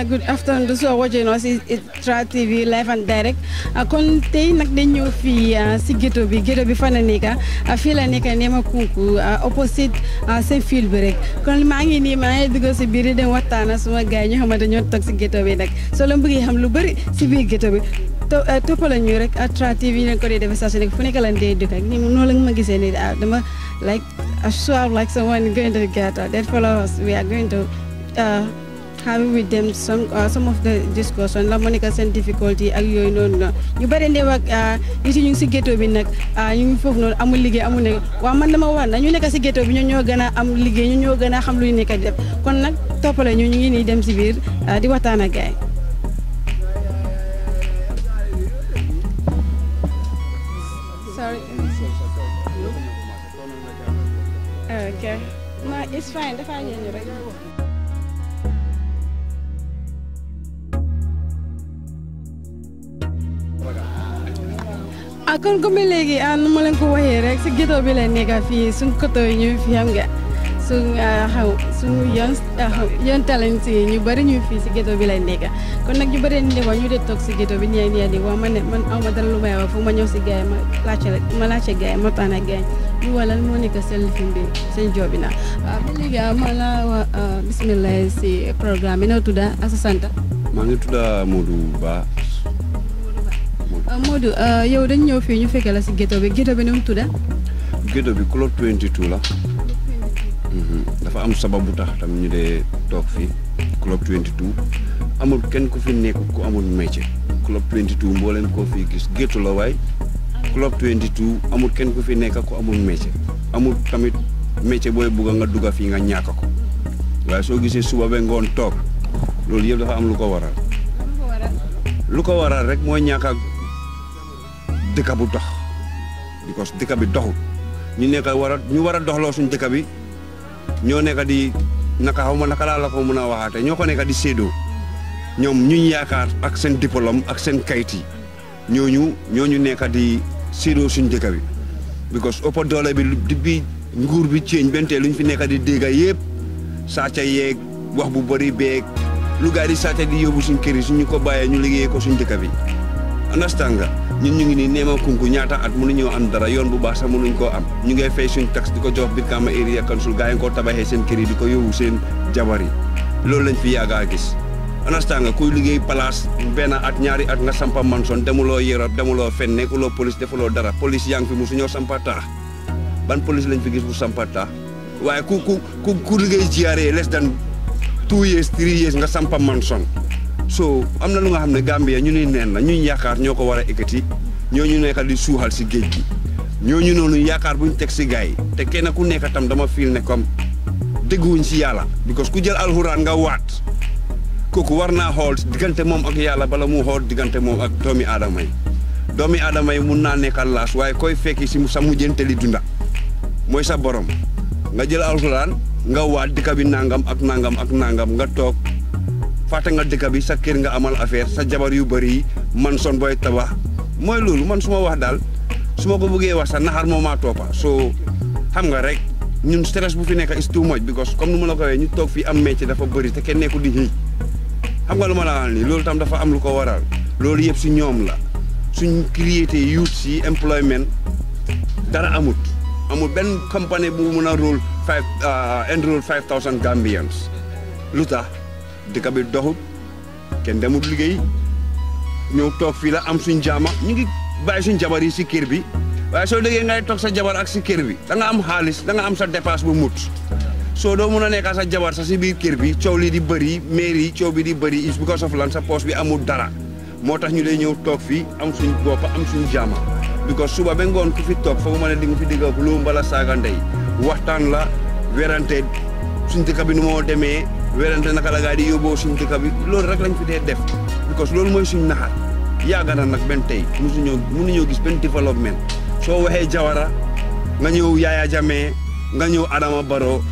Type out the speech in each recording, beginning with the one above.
uh, good afternoon to are watching us is Tra TV live and direct uh, kon tey nag dañ ñëw fii uh, si ghetto bi ghetto bi fan la nekk uh, fii la nekk Nema Kunku uh, opposite uh, seen fil bi rek kon maa ngi nii maa ngi dugg si biir dem waxtaan suma gars yi ñu xamante ñoo toog si ghetto bi nag soo leen bëggee xam lu bëri si biir ghetto bi to toppala ñu rek Tra TV leen ko dee defee saa su nekk fu nekk lan dee dëkk ak ni noonu la ma gisee nii dama like I swear like someone going to the ghetto that follow us we are going to uh, have with them some uh, some of the discussion la moo nekk seen difficulty ak yooyu noonu noonu ñu bëri ndee ak nit yi ñu ngi si ghetto bi nag ñu ngi foofu noonu amul liggéey amul ne waaw man dama wax na ñu nekk si ghetto bi ñoo ñoo gën a am liggéey ñu ñoo gën a xam luy nekk di def kon nag toppale ñu ñu ngi nii dem si biir di waxtaan ak gaay sorry okay no it's fine dafa ñëw rek ah kon comme léegi ah nu ma leen ko waxee rek si ghetto bi la nekk fii suñ koto yi ñu fi xam nga suñ xaw suñu yoon yoon talent yi ñu bëri ñu fii si ghetto bi la nekk kon nag ñu bëri ni ko ñu dee toog si ghetto bi nii nii di wax ma ne man aw ma dara lu may wax fu ma ñëw si gars yi ma laajte ma laajte gars yi ma taan ak gars yi ñu wala moo nekk seen lifin bi seen job bi nag waaw ba léegi ma la wax bisimilah si programme bi noo tudda ak sa sant maa ngi tudda Modou Ba Modou yow dañ ñëw fii ñu fekk la si ghetto bi ghetto bi nu mu tudda ghetto bi club 22 la dafa am sabab bu tax tam ñu dee toog fii club 22 amul kenn ku fi nekk ku amul métier club 22 mbooleen koo fii gis ghetto la waay club 22 amul kenn ku fi nekk ku amul métier amul tamit métier booy bugg nga dugga fii nga ñàkk ko waaye soo gisee suba ba ngoon toog loolu yëpp dafa am lu ko waral lu ko waral rek mooy ñàkk a dëkk bu dox because dëkk bi doxul ñu nekk war a ñu war a doxloo suñ dëkk bi ñoo nekk di naka xaw ma naka laa la ko mën a waxaate ñoo ko nekk di séedoo ñoom ñuñ yaakaar ak seen diplôme ak seen kayit yi ñooñu ñooñu nekk di séedoo suñ dëkk bi because ëpp doole bi di bi nguur bi ceeñ bentee luñ fi nekk di dégga yëpp sàcca yeeg wax bu bëri beeg lu gaa di sàcca di yóbbu suñ kër yi suñu ko bàyyee ñu liggéeyee ko suñ dëkk bi understand nga ñun ñu ngi nii Nema Kunku ñaata at mënuñoo am dara yoon bu baax sax mënuñ koo am ñu ngay fay suñ tax di ko jox Brikama area council gaa yi koo tabaxee seen kër yi di ko yóbbu seen jabar yi loolu lañ fi yàgg a gis understand nga kuy liggéey place benn at ñaari at nga sampa manson demuloo Europe demuloo fen nekkuloo police defuloo dara police yaa ngi fi musuñoo sampa taax ban police lañ fi gis bu sampa taax waaye ku ku ku ku liggéey GRA less than two years three years nga sampa manson so am na lu nga xam ne Gambia ñu ni neen la ñuy yaakaar ñoo ko war a ekkati ñooñu nekk di suuxal si géej gi ñooñu noonu yaakaar buñ teg si gars yi te kenn ku nekk tam dama fiil ne comme dégguwuñ si yàlla because ku jël alxuraan nga waat kooku war naa xool diggante moom ak yàlla bala mu xool diggante moom ak doomi aadama yi doomi aadama yi mun naa nekkal laas waaye koy fekki si sa mujjanteli dunda mooy sa borom nga jël alxuraan nga waat dëkk bi nangam ak nangam ak nangam nga toog fàtte nga dëkk bi sa kër nga amal affaire sa jabar yu bëri yi man son booy tabax mooy loolu man su ma wax daal su ma ko bëggee wax sax naxar moo maa toppa soo xam nga rek ñun stress bu fi nekk is too much because comme nu ma la ko waxee ñu toog fii am métier dafa bëri te kenn nekku di xëy xam nga lu ma la wax nii loolu tam dafa am lu ko waral loolu yëpp si ñoom la suñ créé youth si employment dara amut amul benn compagnie bu mun a rôle five enroll five thousand Gambians lu tax dëkk bi doxut kenn demut liggéey ñëw toog fii la am suñ jaama ñu ngi bàyyi suñ jabar yi si kër bi waaye soo déggee ngay toog sa jabar ak si kër bi da nga am xaalis da nga am sa dépasse bu mut soo doo mun a nekkaa sa jabar sa si biir kër bi coow li di bëri mairie yi coow bi di bëri is because of lan sa poche bi amul dara moo tax ñu lay ñëw toog fii am suñ bopp am suñ jaama because suba ba ngoon ku fi toog foofu ma ne di nga fi digga lu mbala saaga ndey waxtaan la werante suñ dëkk bi nu moo demee werante naka la gaa di yóbboo suñ dëkk bi loolu rek lañ fi dee def because loolu mooy suñ naxar yàgg na nag benn tey musuñoo mënuñoo gis benn développement soo waxee Jawara nga ñëw Yaya Jammeh nga ñëw Adama Barrow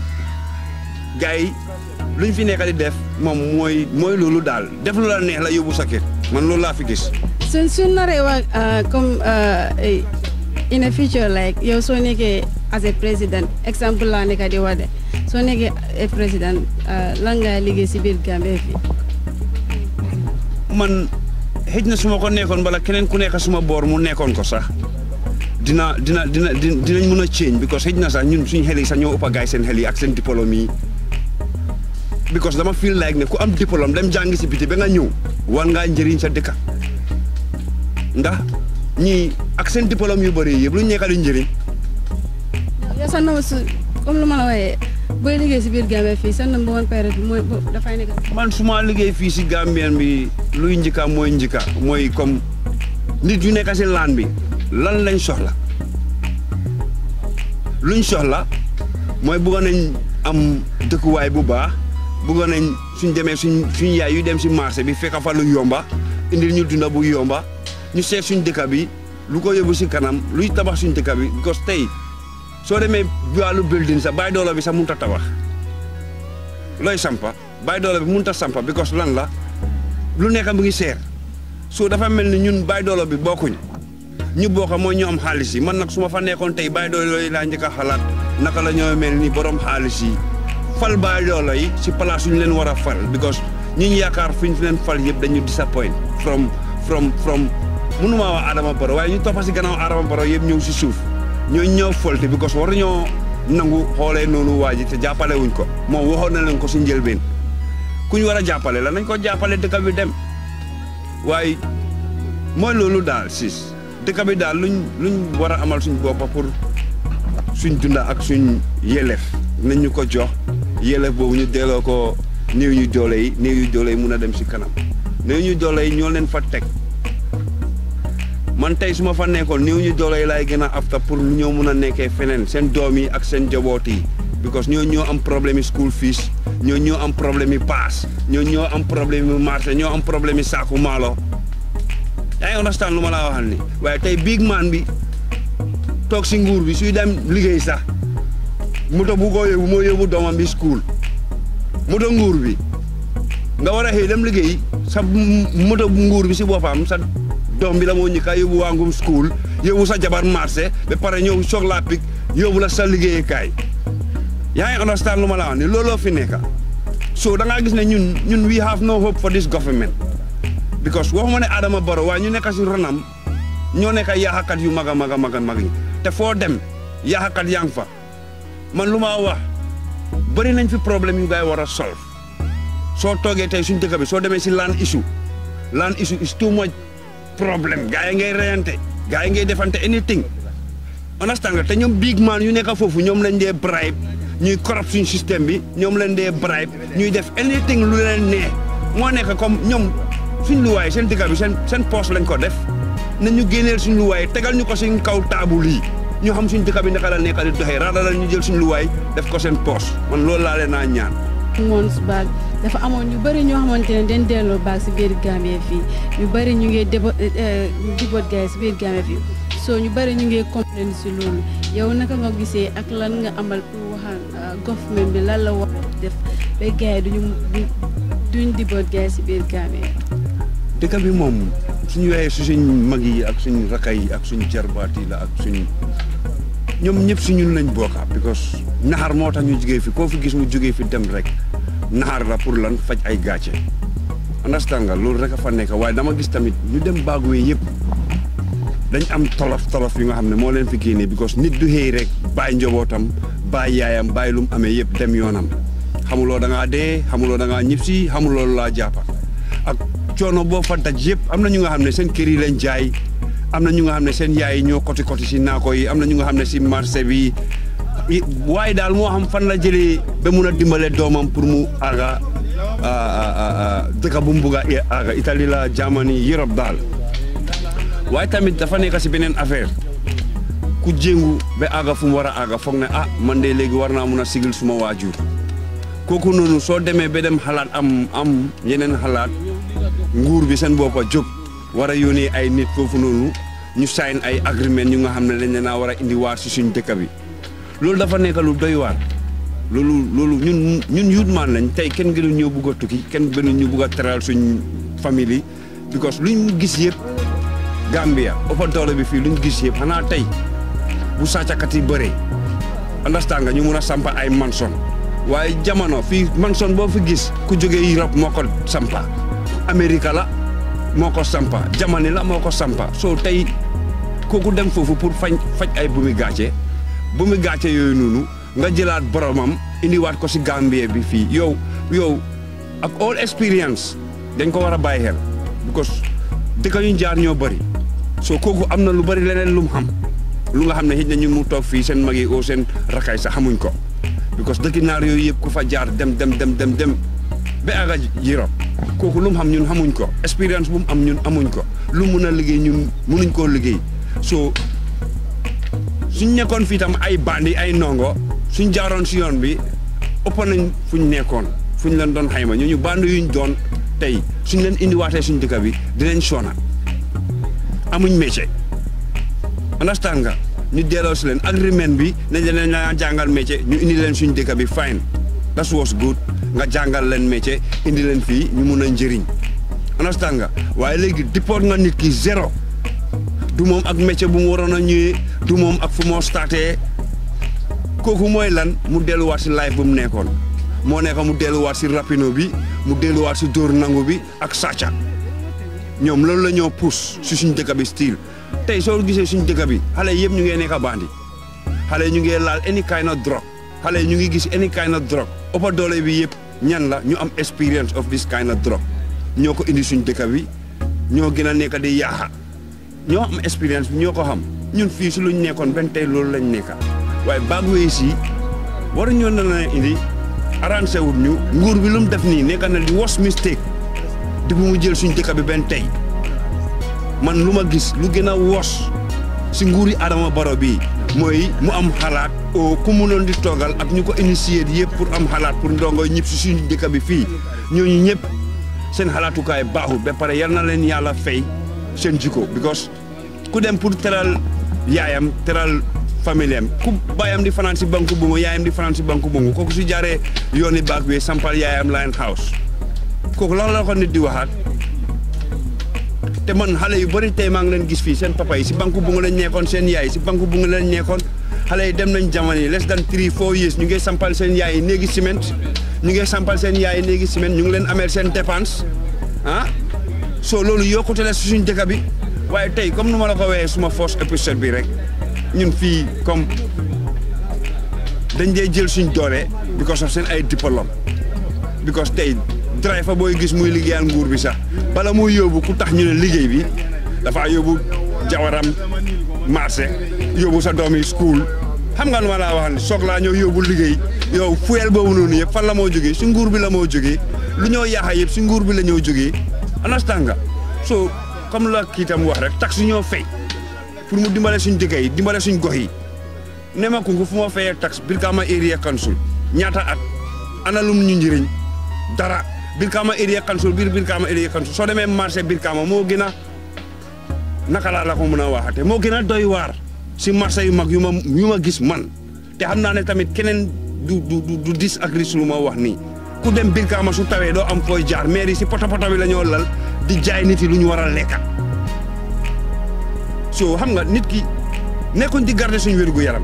gars yi luñ fi nekk di def moom mooy mooy loolu daal def lu la neex la yóbbu sa kër man loolu laa fi gis. suñ suñ naree wax comme in a future like yow soo nekkee as a président exemple laa nekk di wax de soo nekkee a président lan nga liggéey si biir Gambie fii. man xëj na su ma ko nekkoon bala keneen ku nekk suma boor mu nekkoon ko sax dina dina dina dinañ mën a change because xëj na sax ñun suñ xel yi sax ñoo ëpp a gaay seen xel yi ak seen diplôme yi because dama feel like ne ku am diplôme dem jàngi si biti ba nga ñëw war ngaa njëriñ sa dëkka ndax ñii ak seen diplôme yu bëri yëpp lu ñu nekka di njëriñ yow sa number su comme lu ma la waxee booy liggéey si biir Gambie fii sa number one période bi mooy dafay nekk. man su ma liggéey fii si Gambien bi luy njëkka mooy njëkka mooy comme nit yu nekk si laan bi lan lañ soxla luñ soxla mooy bëgg nañ am dëkkuwaay bu baax bëgg nañ suñ demee suñ suñ yaay yu dem si marché bi fekk fa lu yomba indil ñu dunda bu yomba ñu seet suñ dëkk bi lu ko yóbbu si kanam luy tabax suñ dëkk bi because tey soo demee wàllu building sax bàyyi doole bi sax mënut a tabax looy sampa bàyyi doole bi mënut a sampa because lan la lu nekk mu ngi seer soo dafa mel ni ñun bàyyi doole bi bokkuñ ñu bokk mooy ñu am xaalis yi man nag su ma fa nekkoon tey bàyyi doole yi laa njëkk a xalaat naka la ñoo mel ni borom xaalis yi fal bàyyi doole yi si place yu ñu leen war a fal because ñi ñu yaakaar fu ñu leen fal yëpp dañu disappoint from from from mënumaa wax Adama Barrow waaye ñu toppa si gannaaw Adama Barrow yëpp ñëw si suuf ñoo ñëw folte because war ñoo nangu xoolee noonu waa ji te jàppale wuñ ko moom waxoon na leen ko si njëlbeen ku ñu war a jàppale la nañ ko jàppale dëkk bi dem waaye mooy loolu daal siis dëkk bi daal luñ luñ war a amal suñ boppa pour suñ dunda ak suñ yelef nañ ñu ko jox yelef boobu ñu delloo ko néew ñu doole yi néew ñu doole yi mun a dem si kanam néew ñu doole yi ñoo leen fa teg man tey su ma fa nekkoon néew ñu doole yi laay gën a afta pour ñoo mun a nekkee feneen seen doom yi ak seen jaboot yi because ñoo ñoo am problème yi school fees ñoo ñoo am problème yi paas ñoo ñoo am problème yi marché ñoo am problème yi saaku maalo yaa ngi understand lu ma laa waxal ni waaye tey big man bi toog si nguur bi suy dem liggéey sax moto bu ko yóbbu moo yóbbu doomam bi school moto nguur bi nga war a xëy dem liggéey sa moto nguur bi si boppam sa doom bi la moo ñëkka yóbbu waangum school yóbbu sa jabar marché ba pare ñëw soog laa pik yóbbu la sa liggéeyukaay yaa ngi understand lu ma la wax ni looloo fi nekka so da ngaa gis ne ñun ñun we have no hope for this government because waxuma ne Adama Barrow waaye ñu nekk si ronam ñoo nekk yaaxakat yu mag a mag a mag a mag yi te foo dem yaaxakat yaa ngi fa man lu ma wax bëri nañ fi problème yu ngay war a solve soo toogee tey suñ dëkk bi soo demee si land issue land issue is too much problème gaa yi ngay reyante gaa yi ngay defante anything understand nga te ñoom big man yu nekk foofu ñoom lañ dee bribe ñuy corrupt suñ système bi ñoom lañ dee bribe ñuy def anything lu leen nee moo nekk comme ñoom suñ luwaay seen dëkk bi seen seen poche lañ ko def na ñu génneel suñ luwaay tegal ñu ko suñ kaw taabul yi ñu xam suñ dëkk bi naka la nekk di doxee raada la ñu jël suñ luwaay def ko seen poche man loolu laa leen naa ñaan. months back dafa amoon ñu bëri ñoo xamante ne den delloo baag si biir Gambie fii ñu bëri ñu ngi débo dibot gars si biir Gambie fii so ñu bëri ñu ngi complain si loolu yow naka nga gisee ak lan nga amal pour waxal government bi lan la war a def ba gars yi duñu duñ dibot gars si biir Gambie. dëkk bi moom suñu waxee su suñ mag yi ak suñ rakka yi ak suñ jarbaat yi la ak suñ ñoom ñëpp si ñun lañ bokka because naxar moo tax ñu jógee fi koo fi gis mu jógee fi dem rek naxar la pour lan faj ay gàcce understand nga loolu rek a fa nekk waaye dama gis tamit ñu dem baaguwee yëpp dañ am tolof tolof yu nga xam ne moo leen fi génnee because nit du xëy rek bàyyi njobootam bàyyi yaayam bàyyi lu mu amee yëpp dem yoonam xamuloo da ngaa dee xamuloo da ngaa ñib si xamuloo laa jàppa ak coono boo fa daj yëpp am na ñu nga xam ne seen kër yi lañ jaay am na ñu nga xam ne seen yaay yi ñoo koti koti si naako yi am na ñu nga xam ne si marché bi waaye daal moo xam fan la jëlee ba mun a dimbale doomam pour mu aga dëkk bu mu bugg a aga Italie la Germany Europe daal waaye tamit dafa nekk si beneen affaire ku jéngu ba aga fu mu war a aga foog ne ah man de léegi war naa mun a sigil suma waajur kooku noonu soo demee ba dem xalaat am am yeneen xalaat nguur bi seen boppa jóg war a yónnee ay nit foofu noonu ñu sign ay agreement ñu nga xam ne dañ leen a war a indi waar si suñ dëkk bi loolu dafa nekk lu doy waar loolu loolu ñun ñun youth man lañ tey kenn gënu ñoo bugg a tukki kenn gënu ñu bugg a teral suñ famille yi because luñ gis yëpp Gambia ëppa doole bi fii luñ gis yëpp xanaa tey bu sàccakat yi bëree understand nga ñu mun a sampa ay manson waaye jamono fii manson boo fi gis ku jógee Europe moo ko sampa Amérique la moo ko sampa jamani la moo ko sampa soo tey kooku dem foofu pour fañ faj ay bu mu gàcce bu mu gàcce yooyu noonu nga jëlaat boromam indiwaat ko si Gambie bi fii yow yow ak all experience dañ ko war a bàyyi xel because dëkk yu jaar ñoo bëri soo kooku am na lu bëri leneen lu mu xam lu nga xam ne xëy na ñu mu toog fii seen mag yi oo seen rakay sax xamuñ ko because dëkki naar yooyu yëpp ku fa jaar dem dem dem dem dem ba aga Europe kooku lu mu xam ñun xamuñ ko expérience bu mu am ñun amuñ ko lu mun a liggéey ñun munuñ koo liggéey soo suñ nekkoon fii tam ay bandi ay ndongo suñ jaaroon si yoon bi ëpp nañ fuñ nekkoon fuñ leen doon xayma ñooñu bandi yuñ doon tey suñ leen indiwaatee suñ dëkk bi dinañ soona amuñ métier understand nga ñu delloo si leen agreement bi nañ leen la jàngal métier ñu indi leen suñ dëkk bi fine that was good nga jàngal leen métier indi leen fii ñu mun a njëriñ understand nga waaye léegi dippoot nga nit ki zéro du moom ak métier bu mu waroon a ñëwee du moom ak fu moo startee kooku mooy lan mu delluwaat si life bu mu nekkoon moo nekk mu delluwaat si rapino bi mu delluwaat si dóor nangu bi ak sàcca ñoom loolu la ñoo pousse si suñ dëkk bi style tey soo gisee suñ dëkk bi xale yëpp ñu ngi nekk bandi xale ñu ngi laal any kind of drug xale ñu ngi gis any kind of drug ëppa doole bi yëpp ñan la ñu am experience of this kind of drug ñoo ko indi suñ dëkk bi ñoo gën a nekk di yaaxa ñoo am expérience bi ñoo ko xam ñun fii si luñ nekkoon benn tey loolu lañ nekka waaye bagwee si waru ñoo na na indi arrangé wut ñu nguur bi lu mu def nii nekk na di worst mistake di bu mu jël suñ dëkk bi benn tey man lu ma gis lu gën a wos si nguuri Adama Barrow bii mooy mu am xalaat o ku mu noon di toogal ak ñu ko initié yëpp pour am xalaat pour ndongo ñëpp si suñ dëkk bi fii ñooñu ñëpp seen xalaatukaay baaxul ba pare yal na leen yàlla fay seen jikko because ku dem pour teral yaayam teral famille am ku baayam di fanaan si banku bungu yaayam di fanaan si banku bungu kooku su jaaree yooni baak wi sampal yaayam line house kooku lan la ko nit di waxaat te man xale yu bëri tey maa ngi leen gis fii seen papa yi si banku bungu lañ nekkoon seen yaay si banku bungu lañ nekkoon xale yi dem nañ jamono yi less than three four years ñu ngi sampal seen yaay yi néegi ciment ñu ngi sampal seen yaay yi néegi ciment ñu ngi leen ameel seen dépense ah soo loolu yokkute la si suñ dëkk bi waaye tey comme nu ma la ko waxee suma first épisode bi rek ñun fii comme dañ dee jël suñ doole because of seen ay diplôme because tey driver booy gis muy liggéeyal nguur bi sax bala muy yóbbu ku tax ñu ne liggéey bi dafa yóbbu jawaram marché yóbbu sa doomi school xam nga nu ma laa wax ne soog laa ñëw yóbbu liggéey yow fuel boobu noonu yëpp fan la moo jógee si nguur bi la moo jógee lu ñoo yaaxa yëpp si nguur bi la ñoo jógee understand nga so comme la kii tam wax rek tax su ñoo fay pour mu dimbale suñ dëkk yi dimbale suñ gox yi ne ma kunku fu ma fayee tax Brikama area council ñaata at ana lum ñu njëriñ dara Brikama area council biir Brikama area council soo demee marché Brikama moo gën a naka laa la ko mën a waxate moo gën a doy waar si marché yu mag yu ma yu ma gis man te xam naa ne tamit keneen du du du disagree su lu ma wax nii ku dem Brikama su tawee doo am fooy jaar mairie si poto poto bi la ñoo lal di jaay nit yi lu ñu war a lekka so xam nga nit ki nekkuñ di garder suñ wér gu yaram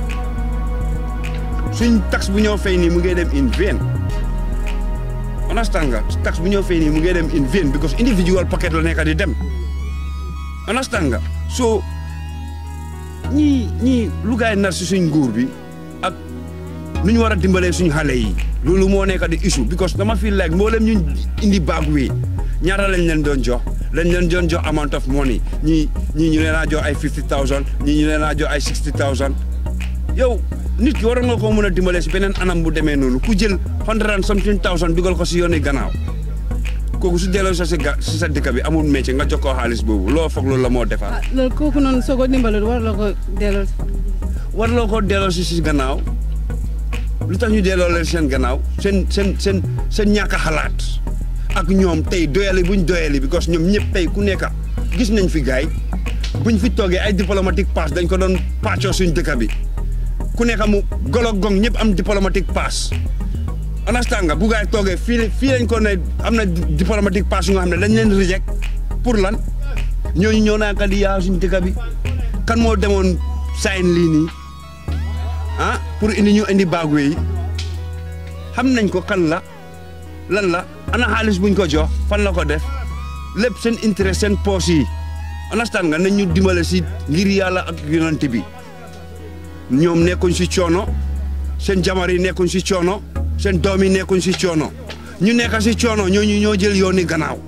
suñ tax bu ñoo fay nii mu ngi dem in vain understand nga tax bu ñoo fay nii mu ngi dem in vain because individual pocket la nekk di dem understand nga so ñii ñii lu gaay nar si suñ nguur bi ak nu ñu war a dimbalee suñ xale yi loolu moo nekk di issue because dama feel like mboolem ñu indi baag wi ñaata lañ leen doon jox lañ leen doon jox amount of money ñii ñii ñu leen a jox ay fifty thousand ñii ñu leen a jox ay sixty thousand yow nit ki waroon nga koo mën a dimbale si beneen anam bu demee noonu ku jël hundred and something thousand dugal ko si yooni gannaaw kooku su delloo sa si ga si sa dëkk bi amul métier nga jox ko xaalis boobu loo foog loolu la moo defar. ah loolu kooku noonu soo ko dimbalul war la ko delloo. war loo ko delloo si si gannaaw lu tax ñu delloo leen seen gannaaw seen seen seen seen ñàkk a xalaat ak ñoom tey doyali buñ doyali because ñoom ñëpp tey ku nekk gis nañ fi gaay buñ fi toogee ay diplomatique pass dañ ko doon pàccoo suñ dëkk bi ku nekk mu golo gong ñëpp am diplomatique pass understand nga bu gaay toogee fii fii lañ ko ne am na diplomatique pass yu nga xam ne dañ leen reject pour lan ñooñu ñoo naa ka di yaa suñ dëkk bi kan moo demoon sign lii nii ah pour indi ñu indi baagwe yi xam nañ ko kan la lan la ana xaalis buñ ko jox fan la ko def lépp seen intérêt seen poos yi understand nga nañ ñu dimbale si ngir yàlla ak yonent bi ñoom nekkuñ si coono seen jabar yi nekkuñ si coono seen doom yi nekkuñ si coono ñu nekk si coono ñooñu ñoo jël yooni gannaaw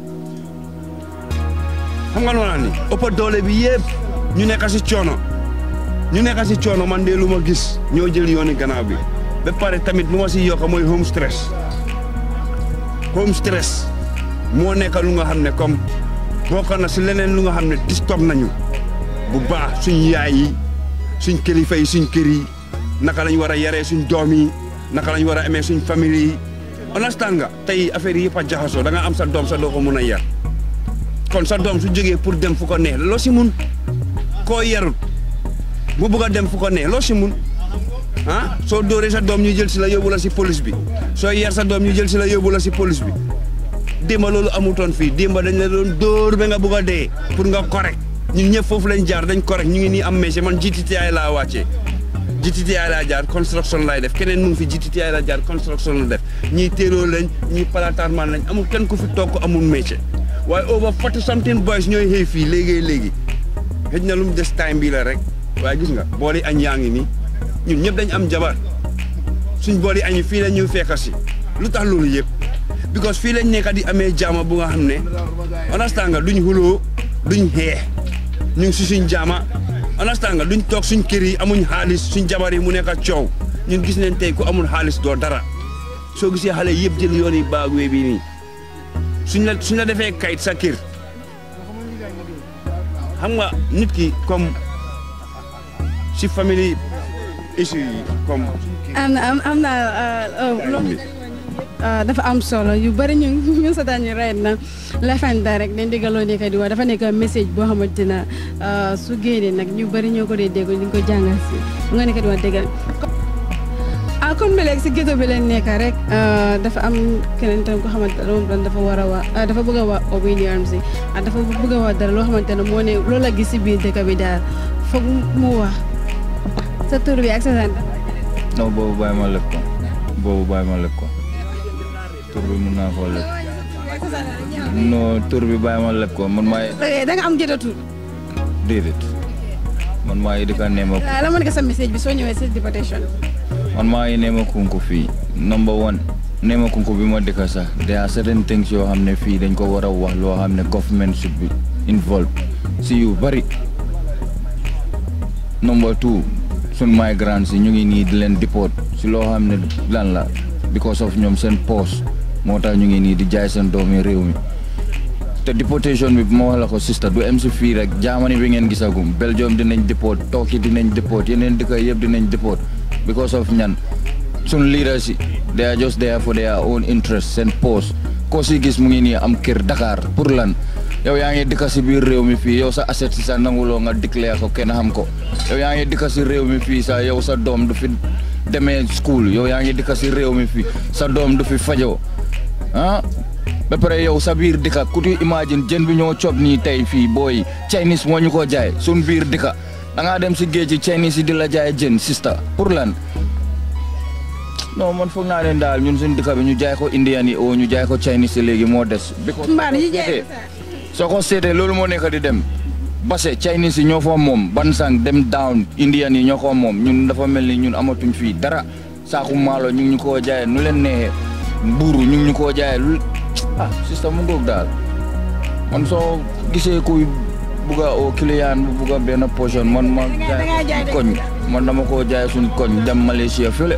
xam nga noonu ni ëpp doole bi yëpp ñu nekk si coono ñu nekk si coono man de lu ma gis ñoo jël yooni gannaaw bi ba pare tamit lu ma si yokk mooy home stress home stress moo nekk lu nga xam ne comme bokk na si leneen lu nga xam ne disturb nañu bu baax suñ yaay yi suñ kilifa yi suñ kër yi naka lañ war a yaree suñ doom yi naka lañ war a amee suñ famille yi understand nga tey affaire yi yëpp a jaxasoo da nga am sa doom sa doo ko mun a yar kon sa doom su jógee pour dem fu ko neex loo si mun koo yarut mu bugg a dem fu ko neex loo si mun ah soo dóoree sa doom ñu jël si la yóbbu la si police bi soo yar sa doom ñu jël si la yóbbu la si police bi démba loolu amutoon fii démba dañ la doon dóor ba nga bugg a dee pour nga correct ñun ñëpp foofu lañ jaar dañ correct ñu ngi nii am métier man GTTI laa wàccee GTTI laa jaar construction laay def keneen mu ngi fi GTTI laa jaar construction la def ñii téeloo lañ ñii palataarman lañ amul kenn ku fi toog ko amul métier waaye over forty something boys ñooy xëy fii léegi léegi xëj na lu mu des time bii la rek waaye gis nga booli añ yaa ngi nii ñun ñëpp dañ am jabar suñ booli añ fii la ñuy fekk si lu tax loolu yëpp because fii lañ nekk di amee jaama bu nga xam ne understand nga duñ xuloo duñ xeex ñu ngi si suñ jaama understand nga duñ toog suñ kër yi amuñ xaalis suñ jabar yi mu nekk coow ñun gis nañ tey ku amul xaalis doo dara soo gisee xale yëpp jël yoon yi baagwee bii nii suñ la suñ la defee kayit sa kër xam nga nit ki comme si famille issue yi comme. am na am na loolu dafa am solo yu bëri ñu ñu seetaan ñu rey na lafanda rek dañ déggaloo nekk di wax dafa nekk message boo xamante ne su génnee nag ñu bëri ñoo ko dee dégg ñu ko jàngal si bu nga nekk di wax déggal ah kon ba léegi si ghetto bi leen nekk rek dafa am keneen tam ko xamante ne moom dafa war a wax dafa bëgg a wax obedience si dafa bëgg a wax dara loo xamante ne moo ne loolu la gis si biir dëkk bi daal foog mu wax sa tur bi ak sa sant. non boobu bàyyi ma leb ko boobu bàyyi ma leb ko tur bi mun naa koo leb non tur bi bàyyi ma leb ko man maay da nga am ghetto tur. déedéet man maa ngi di ka neema la ma nekk sa message bi soo ñëwee si déportation. man maa ngi neema kunku fii number one neema kunku bi ma dëkka sax there are certain things yoo xam ne fii dañ ko war a wax loo xam ne government should be involved si yu bari number two sun migrants yi ñu ngi nii di leen deport si loo xam ne lan la because of ñoom seen poste moo tax ñu ngi nii di jaay seen doomi réew mi te deportation bi ma wax la ko sista du em si fii rek Germany bi ngeen gisagum Belgium dinañ deport Turkey dinañ deport yeneen dëkk yëpp dinañ deport because of ñan sun leaders yi they are just there for their own interest seen poste koo si gis mu ngi nii am kër Dakar pour lan yow yaa ngi dëkk si biir réew mi fii yow sa asset si sa nanguloo nga déclare ko kenn xam ko yow yaa ngi dëkk si réew mi fii sa yow sa doom du fi demee school yow yaa ngi dëkk si réew mi fii sa doom du fi fajoo ah ba pare yow sa biir dëkk ku ti imagine jën bi ñoo cob nii tey fii booy Chinese moo ñu ko jaay sun biir dëkk da ngaa dem si géej gi Chinese yi di la jaay jën sista pour lan non man foog naa leen daal ñun suñ dëkk bi ñu jaay ko Indian yi oo ñu jaay ko Chinese yi léegi moo des. mbaa yi jaay soo ko seetee loolu moo nekk di dem base Chinese yi ñoo fa moom Bansang dem down Indian yi ñoo ko moom ñun dafa mel ni ñun amatuñ fii dara saaku maalo ñu ngi ñu koo jaayee nu leen neexee mbuuru ñu ngi ñu koo jaayee lu ah système mu ngoog daal man soo gisee kuy bugg a oo client bu bugg a benn portion man ma jaay koñ man dama koo jaay suñ koñ dem Malaysia fële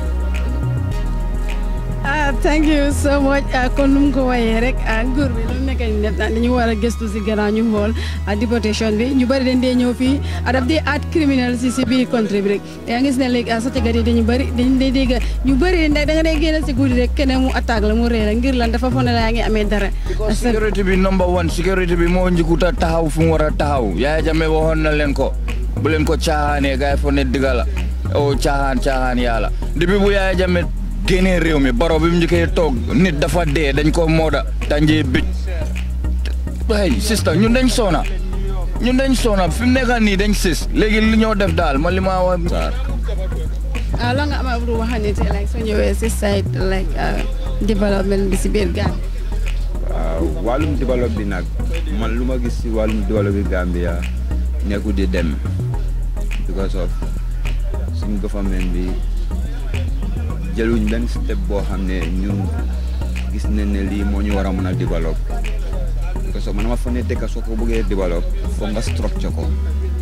ah thank you so much kon nu mu ko wayee rek nguur bi lu nekk ni def dañu war a gëstu si gannaaw ñu xool déportation bi ñu bëri dañ dee ñëw fii daf dee aat criminel si si biir country bi rek yaa ngi gis ne léegi sàcckat yi dañu bëri dañ dee dégg ñu bëri da nga dee génn si guddi rek keneen mu attaque la mu ree la ngir lan dafa foog ne la yaa ngi amee dara sécurité bi number one sécurité bi moo njëkkuta taxaw fu mu war a taxaw Yaya Jammeh waxoon na leen ko bu leen ko caaxaanee gars yi foog ne digga la o caaxaan caaxaan yàlla depuis bu Yaya Jammeh génnee réew mi baro bi mu njëkkee toog nit dafa dee dañ ko mooda tànjee bëj ay sista ñun dañ soona ñun dañ soona fi mu nekk nii dañ sis léegi li ñoo def daal ma li ma wax ah loo nga ama pour waxane te like soo ñëwee si side like development bi si biir gaan waaw wàllum développe bi nag man lu ma gis si wàllum développe bi Gambia nekku di dem because of suñ government bi jëluñ benn step boo xam ne ñun gis nañ ne lii moo ñu war a mën a développe because of man ma fa ne dëkk soo ko bëggee développe foog nga structure ko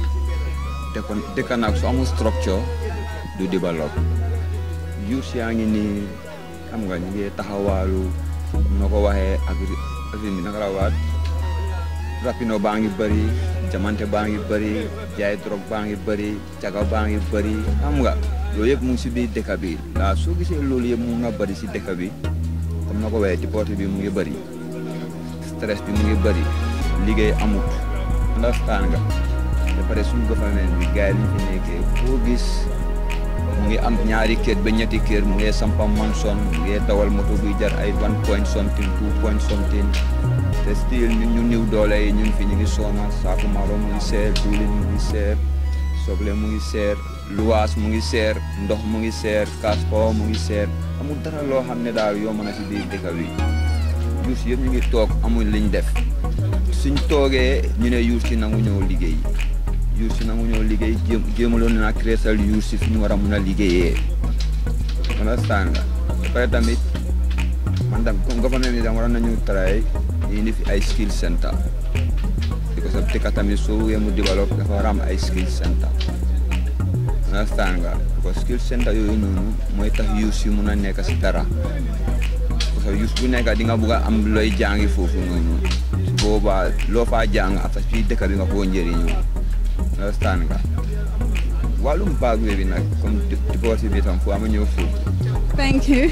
te kon dëkk nag su amul structure du développe youth yaa ngi nii xam nga ñu ngi taxawaalu noo ko waxee ak affaire bi naka la waat rapino baa ngi bëri jamante baa ngi bëri jaay drogue baa ngi bëri caga baa ngi bëri xam nga loolu yëpp mu ngi si biir dëkk bi waaw soo gisee loolu yëpp mu nga bëri si dëkk bi comme na ko waxee déporté bi mu ngi bëri stress bi mu ngi bëri liggéey amut understand nga ba pare suñu gouvernement bi gars yi liñ fi nekkee foo gis mu ngi am ñaari kër ba ñetti kër mu ngi sampa manson mu ngi dawal moto buy jar ay one point something two point something te still ñun ñu niw doole yi ñun fi ñu ngi soona saaku maro mu ngi seer diwlin mu ngi seer soble mu ngi seer luwaas mu ngi seer ndox mu ngi seer kaaspo mu ngi seer amul dara loo xam ne daal yomb na si biir dëkk bi yuus yëpp ñu ngi toog amuñ liñ def suñ toogee ñu ne yuus si nangu ñëw liggéey yuus si nangu ñëw liggéey jéem jéemaloon naa créer sal yuus si fi ñu war a mun a liggéeyee understand nga ba pare tamit man tam comme government bi tam waroon nañu try ñu indi fi ay skill center because of dëkk tamit soo wee mu développe dafa war a am ay skill center understand nga because skill center yooyu noonu mooy tax yuus yi mun a nekk si dara parce que yuus bu nekk di nga bugg a am looy jàngi foofu noonu su boobaa loo faa jàng après fii dëkk bi nga koo njëriñoo understand nga wàllum baag bi nag comme divorce bi tam foo ama ñëw foofu thank you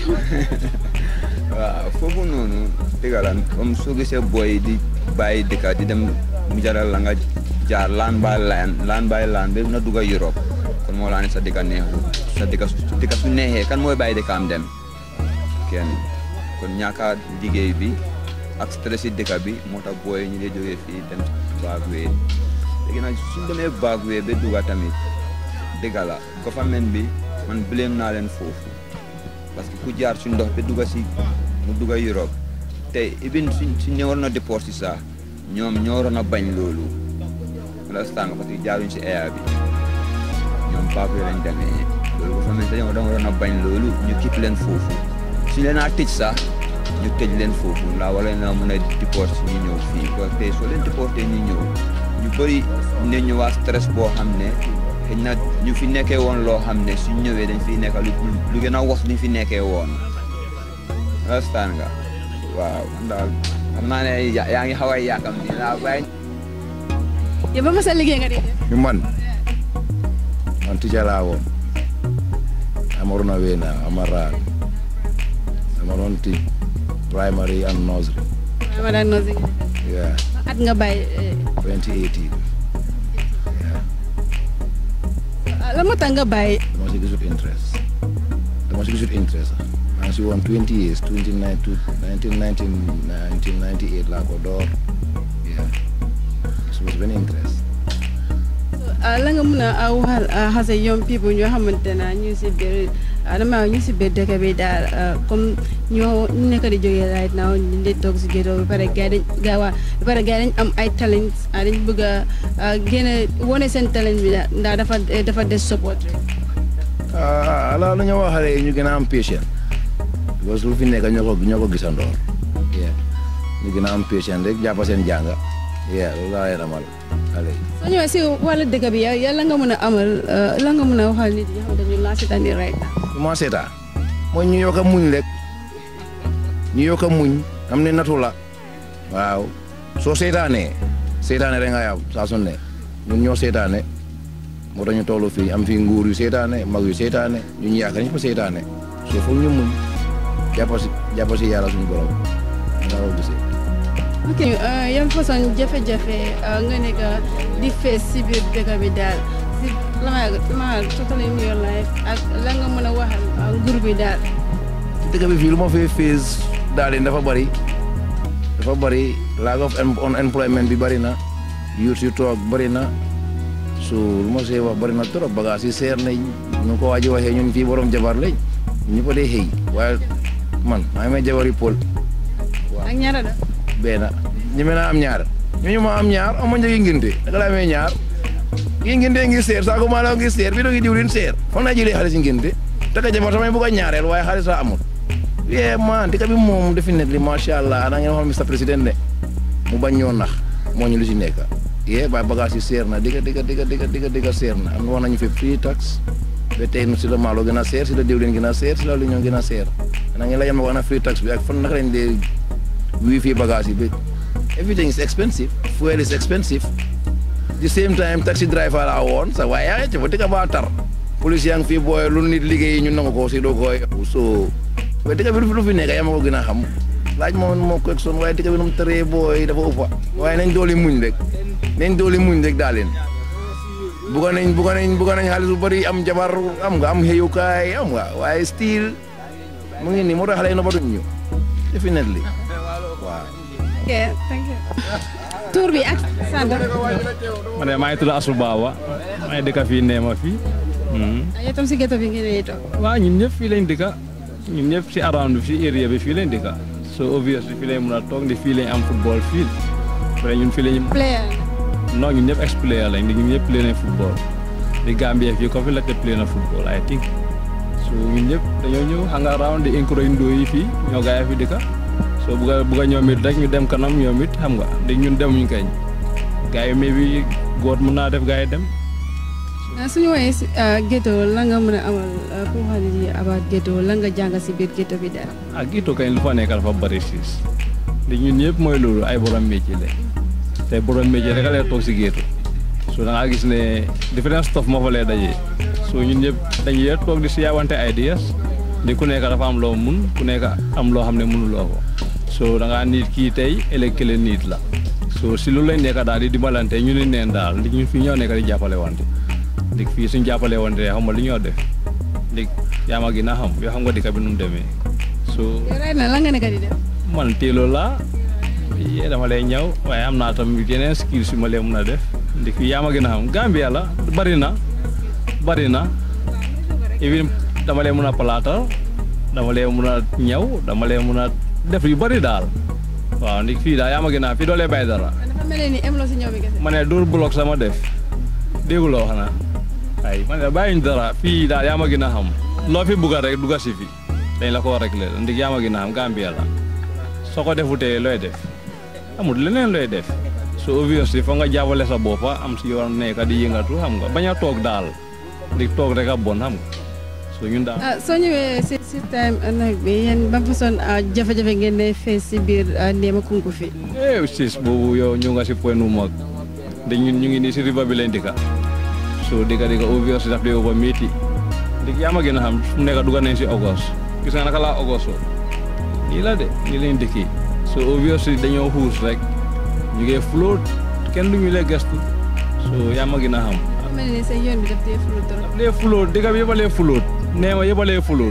waaw foofu noonu dëgg la comme soo gisee booy di bàyyi dëkk di dem mu jaral la nga jaar laan by laan laan by laan ba na dugg Europe kon moo laa ne sa dëkk neexu sa dëkk su dëkk su neexee kan mooy bàyyi dëkkaam dem kenn kon ñaaka liggéey bi ak stress si dëkk bi moo tax booy ñu dee jógee fii dem baag wee léegi nag suñ demee baag wee ba dugga tamit dëgg la government bi man blame naa leen foofu parce que ku jaar suñ ndox ba dugga si mu dugga Europe te even suñ suñ ñëwoon na déport si sax ñoom ñoo waroon a bañ loolu understand nga parce que jaaruñ si air bi ñoom baag wee lañ demee loolu government dañoo da waroon a bañ loolu ñu kipp leen foofu suñ leen a tëj sax ñu tëj leen foofu ndax wala na mën a déport si ñu ñëw fii parce que soo leen déporté ñu ñëw ñu bëri ne ñëwaat stress boo xam ne xëy na ñu fi nekkee woon loo xam ne suñ ñëwee dañ fiy nekk lu lu gën a wax luñ fi nekkee woon understand nga waaw man daal xam naa ne yaa ngi xaw a yàkkam ni naa bàyyi yow ba ma sa liggéey nga di def You man, man teacher laa woon. I'm on a way now. I'm a rag. I'm on teach primary and nursery. ma daan noose Yeah, at nga bàyyi eh, 2018. Yeah, la moo tax nga bàyyi dama si gisul interest. Dama si gisul interest. maa ngi si woon 20 years, 29, 1990, 1998 laa ko door. Yeah, so was benn interest. ah, la nga mun a waxal xase young people ñoo xamante ne ñu si biir ah, dama ñu si biir dëkk bi daal ah, comme ñoo ñu nekk di jógee right now ñu ngi toog si ghetto ba pare gars yi dañ gaa waa ba pare gars yi dañ am ay talent ah, dañ bëgg a ah, génne wane seen talent bi daal ndax dafa dafa des support rek. ah ala la ñu wax xale yi ñu gën a am patient parce que lu fi nekk ñoo ko ñoo ko gisandoor yeah ñu gën a am patient rek jàpp seen jàng yeah loolu laa leen amal xale yi soo ñëwee si wàllu dëkk bi yow la nga mën a amal ah, la nga mën a waxal nit yi nga xamante ne ñu laa seetaan nii right now. comment seetaan mooy ñu yokk a muñ rek ñu yokk a muñ am ne natu la waaw soo seetaanee seetaane rek nga yaw saa su ne ñun ñoo seetaane moo tax ñu toll fii am fii nguur yu seetaane mag yu seetaane ñu ñu yaakaar ñëpp a seetaane soo foog ñu muñ jàpp si jàpp si yàlla suñu borom nga ko gisee ok ah, yan façon jafe-jafe ah, nga nekk di fees si biir dëkk bi daal si la ma la ma totally in your life ak la nga mën a waxal ah, nguur bi daal. dëkk bi fii lu ma fee fees daal di dafa bëri dafa bëri lack of em- unemployment bi bëri na youth yu toog bëri na su lu ma see wax bëri na trop bagage yi seer nañ ñu ko waaji waxee ñun fii borom jabar lañ ñu ko dee xëy waaye man maa ngi may jabar yi pol ak ñaara da benn benn ñeme naa am ñaar ñooñu ma am ñaar ama njëgi nginte naka la amee ñaar yi nginte ngi seer saako maalo ngi seer bi doo ngi diwlin seer fan naa jëlee xaalis nginte taka jabar tamay bugg a ñaareel waaye xaalis a amul yee man dëkk bi moom definitely macha allah ana ngeen xool Mr Président ne mu bañ ñoo nax moo ñu lu si nekk yee ba bagage yi seer na digga digga digga digga digga digga seer na am na wax nañu fi free tax ba tey si la maalo gën a seer si la diwlin gën a seer si la lu ñoo gën a seer ana ngeen la yem wax na free tax bi ak fan naka lañ dee wii fii bagage yi bi everything is expensive fuel is expensive the same time taxi driver la woon sa waaye yaa ngi ci fa dëkk ba tar police yaa ngi fii booy lu nit liggéey ñu nangu ko si doo koy so waaye dëkk bi lu fi nekk yaa ma ko gën a xam laaj moom moo ko son waaye dëkk bi nu mu tëree booy dafa ëppa waaye nañ dooli muñ rek nañ dooli muñ rek daa leen bugga nañ bugga nañ bugga nañ xaalis bu bëri am jabar am nga am xëyukaay am nga waaye still mu ngi nii moo tax xale yi nobatuñ ñu definitely waaw ok thank you tur bi ak sant man de maa ngi tudd Asou Baba maa ngi dëkk fii Neema fii. yow tam si ghetto bi ngeen di toog waaw ñun ñëpp fii lañ dëkka ñun ñëpp si around bi si area bi fii lañ dëkka so obviously fii lañ mën a toog ndi fii lañ am football fii après ñun fii lañ player non ñun ñëpp ex player lañ ñun ñëpp play nañ football di Gambia fii ko fi la te play na football I think so ñun ñëpp dañoo ñëw hang around di encourage ndoo yi fii ñoo gaa yi fi dëkka so bugg a bugg a ñoom it rek ñu dem kanam ñoom it xam nga di ñun demuñu kañ gaa yi mais bi góor mën naa def gaa yi dem suñu woowee si ghetto la nga mën a amal ku xam ne about ghetto la nga jàng si biir ghetto bi dara ak ito kañ lu fa nekk dafa bëri siis di ñun ñëpp mooy loolu ay borom métier la te borom métier rek a lay toog si géetu so da ngaa gis ne différence stuff moo fa lay dajee so ñun ñëpp dañuy toog di si yaawante ideas di ku nekk dafa am loo mun ku nekk am loo xam ne mënuloo ko so da ngaa niit kii tey ëllëg kële niit la so si loolu lañ nekk daal di dimbalante ñu ni neen daal ndi ñun fii ñoo nekk di jàppale wante ndig fii suñ jàppale wante xam nga li ñoo def ndig yaa ma gën a xam yoo xam nga dëkk bi nu mu demee so yow right na la nga nekk di def man teeloo laa yee dama lay ñëw waaye am naa tam yeneen skills yu ma leen mun a def ndig fii yaa ma gën a xam Gambia la bari na bari na even dama leen mun a palaatal dama leen mun a ñëw dama leen mun a def yu bari daal waaw ndig fii daal yaa ma gën a xam fii doo lee bay dara dafa mel ni em loo si ñëw bi kese ma ne dóor bloc sama def dégguloo xanaa ay ma ne bàyyiñ dara fii daal yaa ma gën a xam loo fi bugga rek dugga si fi dañ la ko réglé ndig yaa ma gën a xam Gambia la soo ko defutee looy def amul leneen looy def so obviously foo nga jàppale sa boppa am si yoon nekk di yëngatu xam nga bañ a toog daal ndig toog rek a bon xam nga so ñun daal ah soo ñëwee si si time nag bi yéen ban façon jafe-jafe ngeen ne fees si biir Néema Kunku fi eh sis boobu yow ñu nga si point nu mag di ñun ñu ngi nii si river bi lañ dëkka so dëkka dëkka obviously daf dee over métti ndig yaa ma gën a xam su mu nekk dugga nañ si August gis nga naka laa August nii la de nii lañ dëkki so obviously dañoo xuus rek ñu ngi float kenn du ñu lay gestu so yaa ma gën a xam dafa mel ni seen yoon bi daf dee fulu trop lee float dëkk bi yëpp a lee float Néema yëpp a lee float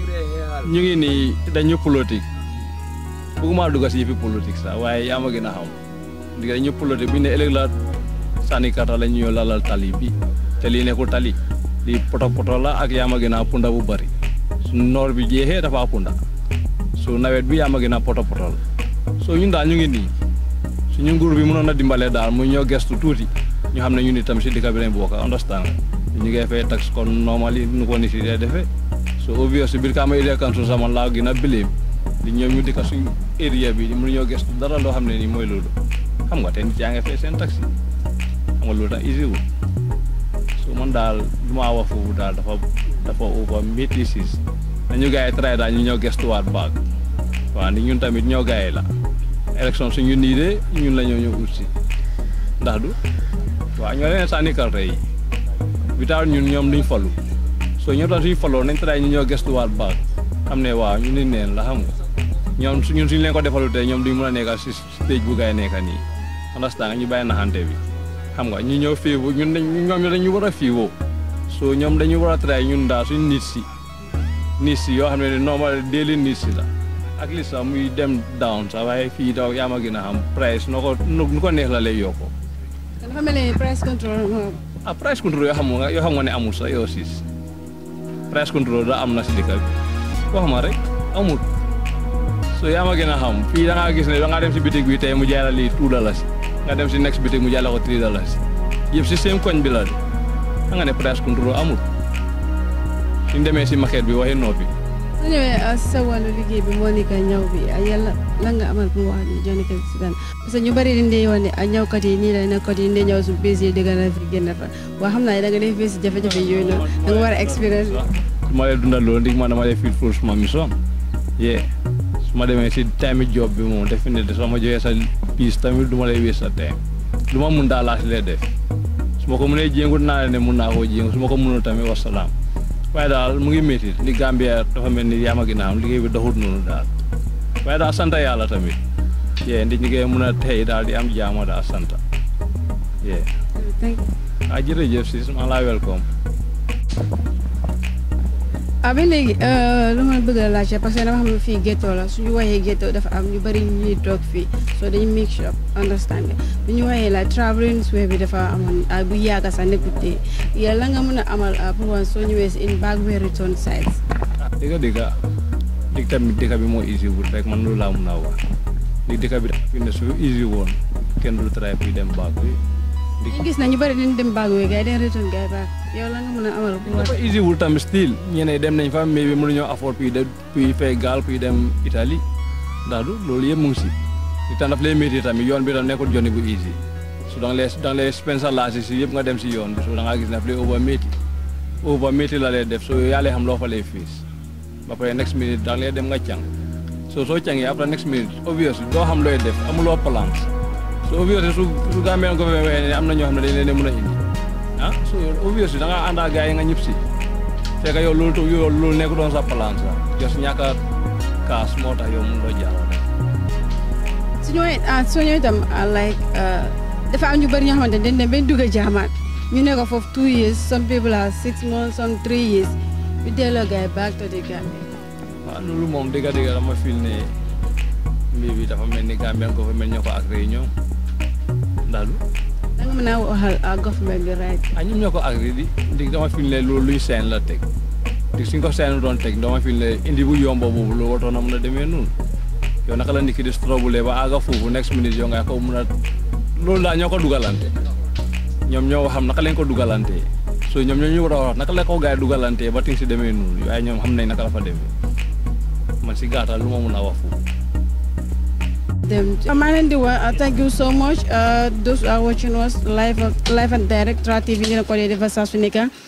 ñu ngi nii dañu politique bëgguma dugga si yëfi politique sax waaye yaa ma gën a xam ndig dañu politique bi ne ëllëg la sànni kata la ñu lalal tali bi te lii nekkul tali lii poto poto la ak yaa ma gën a punda bu bari su noor bi jeexee dafa punda su nawet bi yaa ma gën a poto poto la so ñun daal ñu ngi nii suñu nguur bi mënoon a dimbale daal mu ñoo gestu tuuti ñu xam ne ñun itam si dëkk bi lañ bokk understand ñu ngi fay tax kon normally nu ko ni si dee defee so obvious biir kaama area council sama laa gën a bileem di ñoom ñu dëkk suñ area bi mënu ñoo gestu dara loo xam ne nii mooy loolu xam nga te nit yaa ngi fay seen taxi xam nga loolu tax easy wul so man daal du maa wax foofu daal dafa dafa over métti siis nañu gars yi try daal ñu ñoo gestuwaat baag waaw ni ñun tamit ñoo gars yi la élection suñu nii de ñun la ñoo ñëw ut si ndax du waaw ñoo leen sànni carte yi without ñun ñoom duñ falu so ñoo tax suñu faloo nañ try ñu ñoo gestuwaat baag xam ne waaw ñu ni neen la xam nga ñoom ñun suñu leen ko defalu tey ñoom duñ mën a nekka si stage bu gars yi nekka nii understand ñu bàyyi naxante bi xam nga ñu ñëw fii ñun dañ ñoom dañu war a fiiwoo so ñoom dañu war a try ñun daal suñ nit si nit si yoo xam ne normal daily nit si la ak li sax muy dem down sax waaye fii daw yaa ma gën a xam price noo ko nu ko neex la lay yokkoo dafa mel ni price control ah price control yoo xam nga yoo xam nga ne amul sax yow siis price control da am na si dëkk bi wax ma rek amul so so yaa ma gën a xam fii da ngaa gis ne da ngaa dem si bitig bi tey mu jaay la lii two dollars nga dem si next bitig mu jaay la ko three dollars yëpp si seen koñ bi la de da nga ne price control amul suñ demee si market bi waxi noppi su ñëwee sa wàllu liggéey bi moo nekk ñaw bi yàlla lan nga amal pour wax ni Johnny Kane si daan parce que ñu bari dañ dee wax ne a ñawkat yi nii la nekkat yi ndee ñëw su bés yi dëgg na fi génn fa waa xam naa ne da nga dee face jafe-jafe yooyu noonu da nga war a expérience su ma lee dundal loolu ndig ma dama dee fil ful suma mission yee su ma demee si time job bi moom defe ne soo ma joxee sa piis tamit du ma lay wés sa time lu ma mun daal laa si lay def su ma ko mënee jéngu naa ne mun naa koo jéngu su ma ko mënul tamit wasalaam waaye daal mu ngi métti ni Gambia dafa mel ni yaa ma ginnaaw liggéey bi doxut noonu daal waaye daal sant yàlla tamit yee ndi ñi ngay mun a tey daal di am jaama daal sant yee thank ah jërëjëf sis maa laa welcome ah ba léegi lu ma bëgg a laajte parce que dama xam ne fii ghetto la suñu waxee ghetto dafa am ñu bari ñuy toog fii so dañu make sure understand nga bu ñu waxee la traveling way bi dafa amoon bu yàgg sax nekkut tey yàlla nga mën a amal pour wan soo ñëwee si in back way return sides dëgga dëgga dig tamit dëkk bi moo easy wul rek man loolu laa mun a wax ni dëkk bi fi ne su easy woon kenn du try pour dem baak bi ñu gis na ñu bari dañ dem back way gars yi dañ return gars yi back yow la nga mën a amal pour dafa easy wul tamit still ñeneen dem nañ fa mais bi mënuñoo afford puis de puis fay gaal puis dem Italie ndax du loolu yëpp mu ngi si li tax daf lay métti tamit yoon bi tam nekkul joni bu easy su da nga lay da nga lay spensa laasi si yëpp nga dem si yoon bi so da ngaa gis ne daf lay over métti over métti la lay def so yaa lay xam loo fa lay fiis ba pare next minute da nga lay dem nga càng so soo cangee après next minute obviously doo xam looy def amuloo plans so obviously su su Gambian government waxee ne am na ñoo xam ne dañ leen a mën a indi ah so obviously da ngaa ànd ak gars yi nga ñëpp si fekk yow loolu tu yow loolu nekk doon sa plan sax jos ñàkk a kaas moo tax yow mun doo jàll su ñëwee ah soo ñëwee itam like dafa am ñu bari ñoo xamante ne dañ dem ba dugg a jaamaat ñu ne ko foofu two years some people are six months some three years ñu delloo gars yi back to the Gambia waaw loolu moom dëgg dëgg dama fil ne mbir bi dafa mel ni Gambian government ñoo ko ak réunion ndax du da nga mën a waxal government bi right ah ñoom ñoo ko agri di ndig dama fil ne loolu luy seen la teg ndig suñ ko seen doon teg dama fil ne indi bu yombo boobu loolu waroon na mën a demee noonu yow naka la nit ki di strobule ba àgga foofu next minute yow nga ko mën a loolu daal ñoo ko dugalante ñoom ñoo xam naka lañ ko dugalante so ñoom ñoo ñu war a wax naka la ko gars yi dugalante ba ting si demee noonu waaye ñoom xam nañ naka la fa demee man si gàttal lu ma mun a wax foofu them. maa leen di wax thank you so much those who are watching us live live and direct Tra TV dina ko dee defal saa su nekk